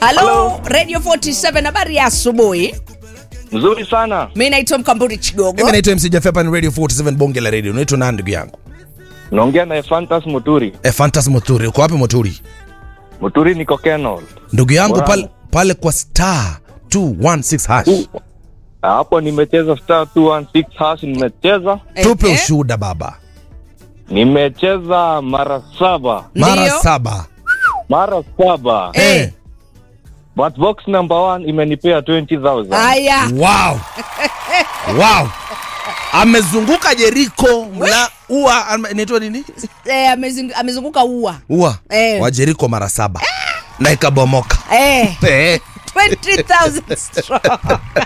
halo radio 47 habari ya asubuhi Nzuri sana. mi naitwa mkamburi chigogo mimi naitwa mc Jaffe, hapa ni radio 47 bonge la radio unaitwa nani ndugu yangu Naongea na Fantas Muturi. e, fantas moturi uko wapi moturi Muturi niko Kenol. ndugu yangu Wow. pale, pale kwa star 216 hash Hapo nimecheza star 216 hash nimecheza. tupe Ehe. ushuhuda baba Nimecheza mara saba. mara Ndiyo. saba Mara saba. Eh. Eh, But box number one imenipea 20,000. haya wow wow amezunguka jeriko mla ua ama- inaitwa nini eh, amezing- amezunguka ua ua Eh. wa jeriko mara saba na ikabomoka eh, Eh. 20,000 strong.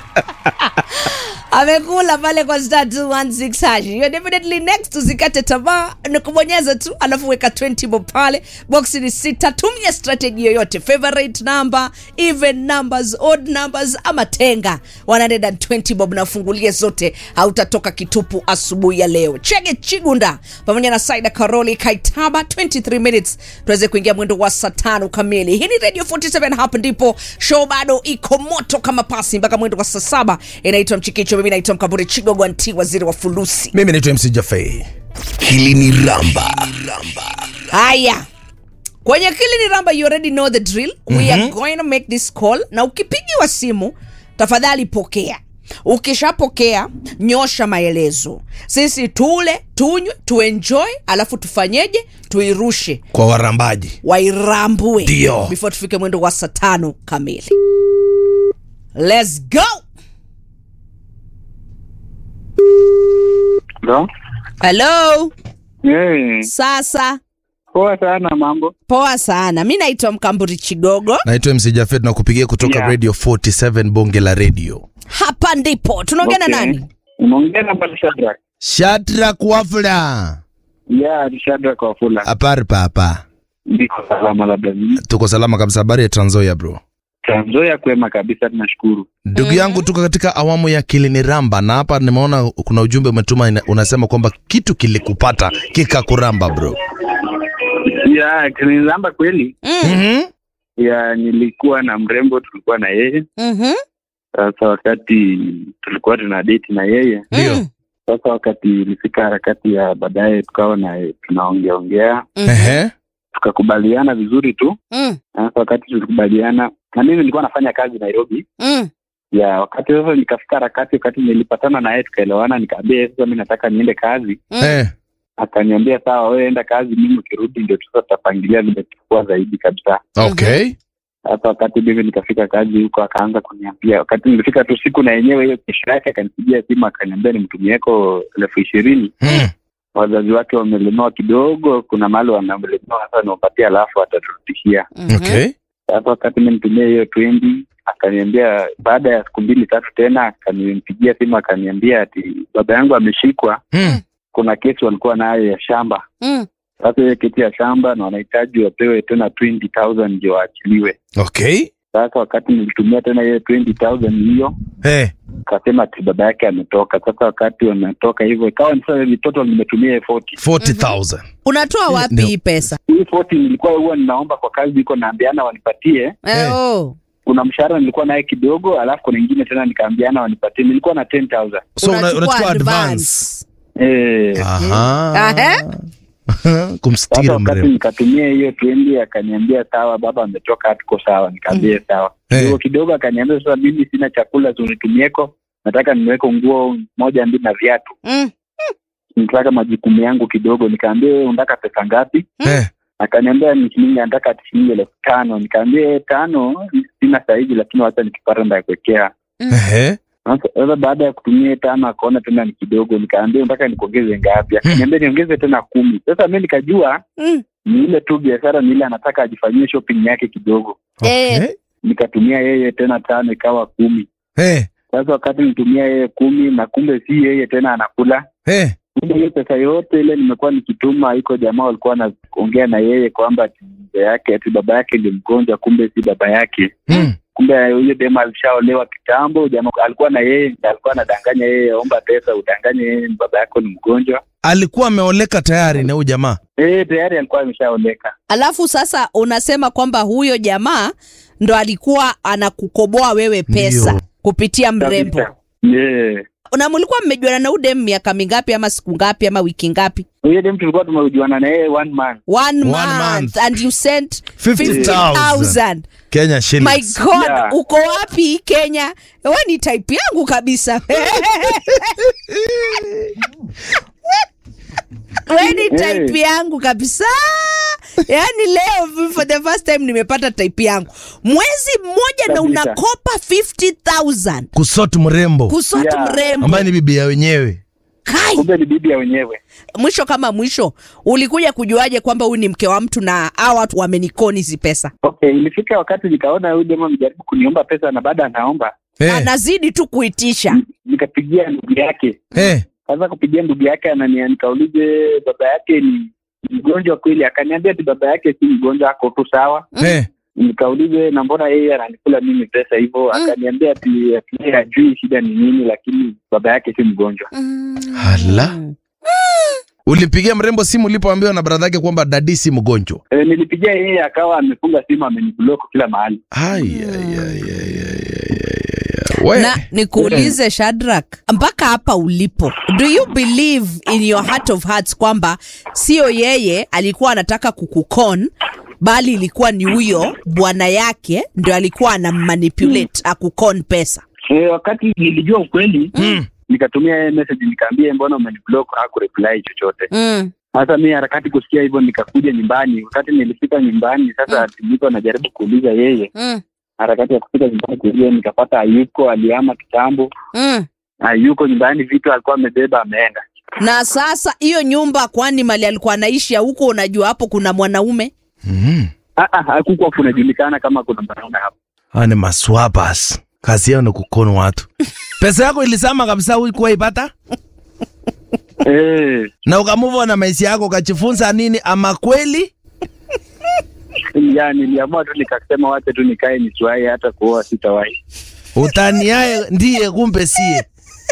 amekula pale kwa star 216 hash You're definitely next usikate tamaa ni kubonyeza tu alafu weka 20 bob pale box ni sita tumia strategy yoyote favorite number even numbers odd numbers ama tenga 120 bob nafungulie zote hautatoka kitupu asubuhi ya leo chege chigunda pamoja na saida karoli kaitaba 23 minutes tuweze kuingia mwendo wa saa tano kamili hii ni radio 47 hapa ndipo show bado iko moto kama pasi mpaka mwendo wa saa saba inaitwa mchikicho mimi naitwa mkaburi chigogo anti waziri wa fulusi mimi naitwa mc Jaffe. hili ni ramba haya kwenye kili ni ramba you already know the drill we are going to make this call na ukipigiwa simu tafadhali pokea ukishapokea nyosha maelezo sisi tule tunywe tuenjoy alafu tufanyeje tuirushe kwa warambaji wairambue Ndio. before tufike mwendo wa saa tano kamili Let's go Ndo? hello Hey, sasa poa sana mambo. poa sana mi naitwa mkamburi chigogo naitwa mc Jaffe, tunakupigia kutoka Yeah. radio 47 bonge la radio hapa ndipo tunaongea na Okay. nani Unaongea na Bwana Shadrack. shadrak wafula Yeah, ni Shadrack Wafula. apari papa Ndiko salama labda mimi. tuko salama kabisa habari ya tranzoya bro Trans Nzoia kwema kabisa tunashukuru. ndugu yangu tuko katika awamu ya kiliniramba na hapa nimeona kuna ujumbe umetuma ina- unasema kwamba kitu kilikupata kikakuramba bro Yeah, kinizamba kweli. mm-hmm. Yeah, nilikuwa na mrembo tulikuwa na yeye. Mhm. Sasa wakati tulikuwa tuna date na yeye. Ndio. Mm. Sasa wakati ilifika harakati ya baadaye tukawa na tunaongea ongea, Mhm. Ehe. tukakubaliana vizuri tu. Mm. Sasa wakati tulikubaliana na mimi nilikuwa nafanya kazi Nairobi. Mm. ya wakati sasa nikafika harakati wakati nilipatana naye tukaelewana nikaambia yeye sasa mi nataka niende kazi Mm. Eh. akaniambia sawa wewe enda kazi mimi ukirudi ndio sasa tutapangilia vile tutakuwa zaidi kabisa okay sasa wakati mimi nikafika kazi huko akaanza kuniambia wakati nilifika tu siku na yenyewe hiyo kesho yake akanipigia simu akaniambia nimtumieko elfu ishirini mm. wazazi wake wamelemewa kidogo kuna mahali wamelemewa sasa niwapatia alafu ataturudishia Mhm. okay sasa wakati mi nitumia hiyo twendi akaniambia baada ya siku mbili tatu tena akanipigia simu akaniambia ati baba yangu ameshikwa mm. kuna kesi walikuwa nayo ya shamba Mm. sasa hiyo kesi ya shamba na wanahitaji wapewe tena 20000 ndio waachiliwe okay sasa wakati nilitumia tena hiyo 20000 hiyo eh. akasema ati baba yake ametoka sasa wakati wametoka hivyo ikawa ni sasa ni total nimetumia hiyo 40 40000 unatoa wapi Ndio. hii pesa hii 40 nilikuwa huwa ninaomba kwa kazi iko naambiana wanipatie Eh, Eh. oh. kuna mshahara nilikuwa naye kidogo alafu kuna ingine tena nikaambiana wanipatie nilikuwa na 10000 so una- Unachukua unachukua advance. advance eh Aha. Ahe. Sasa kumstiri wakati mrembo nikatumia hiyo twendi akaniambia sawa baba ametoka hatuko sawa nikaambia sawa Eh. kidogo kidogo akaniambia sasa mimi sina chakula tunitumieko nataka niweke nguo moja mbili na viatu Mm. nataka majukumu yangu kidogo nikaambia wewe unataka pesa ngapi eh. akaniambia ni shilingi anataka ati shilingi elfu tano nikaambia "Eh, tano sina sahizi lakini wacha nikipata ndakuwekea Ehe. sasa sasa baada ya kutumia hiyo tano akaona tena ni kidogo nikaambia unataka nikuongeze ngapi akaniambia niongeze tena kumi sasa mi nikajua Mm. ni ile tu biashara ni ile anataka ajifanyie shopping yake kidogo Eh. Okay. nikatumia yeye tena tano ikawa kumi Eh. sasa wakati nitumia yeye kumi na kumbe si yeye tena anakula Eh. kumbe hiyo pesa yote ile nimekuwa nikituma iko jamaa walikuwa wanaongea na yeye kwamba ati mzee yake ati baba yake ndio mgonjwa kumbe si baba yake Mm. kumbe huyo dema alishaolewa kitambo jamaa alikuwa na yeye ndiye alikuwa anadanganya yeye omba pesa udanganye yeye baba yako ni mgonjwa alikuwa ameoleka tayari na huyu jamaa eh tayari alikuwa ameshaoleka alafu sasa unasema kwamba huyo jamaa ndo alikuwa anakukoboa wewe pesa Ndio. kupitia mrembo Kabisa. Yeah. na mlikuwa mmejuana na udem miaka mingapi ama siku ngapi ama wiki ngapi Huyo dem tulikuwa tumejuana na yeye one month. one, One month, month. and you sent 50,000. 50,000 Kenya my shillings. god Yeah. uko wapi kenya we ni type yangu kabisa we ni type yangu kabisa yaani leo for the first time nimepata type yangu mwezi mmoja na Kabisa. unakopa 50000 kusot mrembo kusoti Yeah. mrembo ambaye ni bibi ya wenyewe kai Kumbe ni bibi ya wenyewe. mwisho kama mwisho ulikuja kujuaje kwamba huyu ni mke wa mtu na hawa watu wamenikoni hizi pesa Okay, ilifika wakati nikaona huyu dem amejaribu kuniomba pesa na baada anaomba, Eh, anazidi tu kuitisha nikapigia ndugu yake. eh, Sasa kupigia ndugu yake anania, nikaulize baba yake ni mgonjwa kweli? Akaniambia ati baba yake si mgonjwa, ako tu sawa. eh. Nikaulize na mbona yeye ananikula mimi pesa hivyo? Akaniambia ati ati yeye hajui shida ni nini, lakini baba yake si mgonjwa. Hala. ulimpigia mrembo simu ulipoambiwa na bradha yake kwamba dadi si mgonjwa E, nilipigia yeye akawa amefunga simu, ameniblock kila mahali. Ai, ai, ai, ai, ai, ai, ai, ai. We. na nikuulize Shadrack, mpaka hapa ulipo, do you believe in your heart of hearts kwamba sio yeye alikuwa anataka kukukon bali ilikuwa ni huyo bwana yake ndio alikuwa anammanipulate akukon pesa? E, wakati nilijua ukweli Mm. nikatumia yeye message nikaambia mbona umeniblock, hakureply chochote. Mm. Sasa mi harakati kusikia hivyo, nikakuja nyumbani. Wakati nilifika nyumbani, sasa niko najaribu kuuliza yeye, Mm. harakati ya kufika nyumbani kuuliza, nikapata hayuko, alihama kitambo, Mm. hayuko nyumbani, vitu alikuwa amebeba ameenda. Na sasa hiyo nyumba, kwani mali alikuwa anaishi huko, unajua hapo kuna mwanaume Mm. Ah, ah, hakukuwa kunajulikana kama kuna mwanaume hapo. Hawa ni maswapas kazi yao ni kukono watu pesa yako ilisama kabisa huikuwa ipata Eh, na ukamuva na maisha yako ukajifunza nini ama kweli ya niliamua tu nikasema wacha tu nikae nisiwahi hata kuoa sitawahi. utaniaye ndiye kumbe sie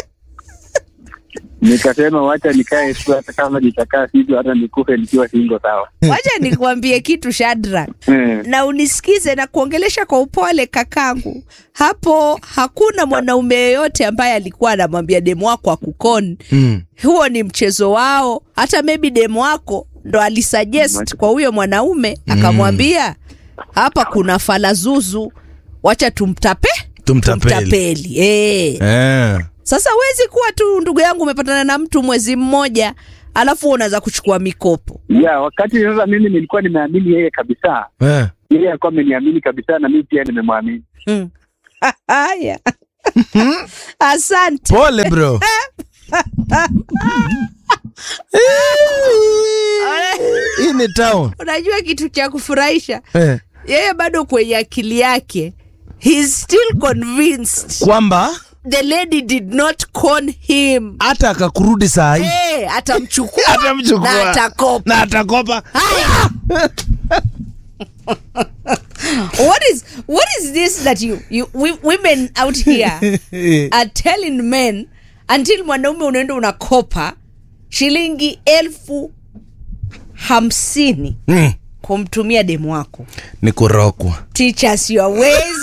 Nikasema wacha nikae tu hata kama nitakaa sivyo hata nikufe nikiwa singo sawa. wacha nikuambie kitu Shadrack. Eh, na unisikize na kuongelesha kwa upole kakangu. Hapo hakuna mwanaume yeyote ambaye alikuwa anamwambia demu wako akukon. mm. Huo ni mchezo wao. Hata maybe demu wako ndo alisuggest kwa huyo mwanaume akamwambia, hapa kuna falazuzu, wacha tumtape Tumtapeli. tumtapeli. Eh. eh. Sasa huwezi kuwa tu ndugu yangu umepatana na mtu mwezi mmoja alafu unaweza kuchukua mikopo. ya wakati sasa mimi nilikuwa nimeamini yeye kabisa, Eh. yeye alikuwa ameniamini kabisa na mimi pia nimemwamini. Hmm. Haya. Asante. pole bro hii ni town Unajua kitu cha kufurahisha, eh. yeye bado kwenye akili yake he's still convinced kwamba the lady did not con him. hata akakurudi saa hii Hey, atamchukua Atamchukua. na atakopa. na atakopa Haya. what is what is this that you you we, women out here are telling men until mwanaume unaenda unakopa shilingi elfu hamsini mm. kumtumia demu wako ni kurokwa teach us your ways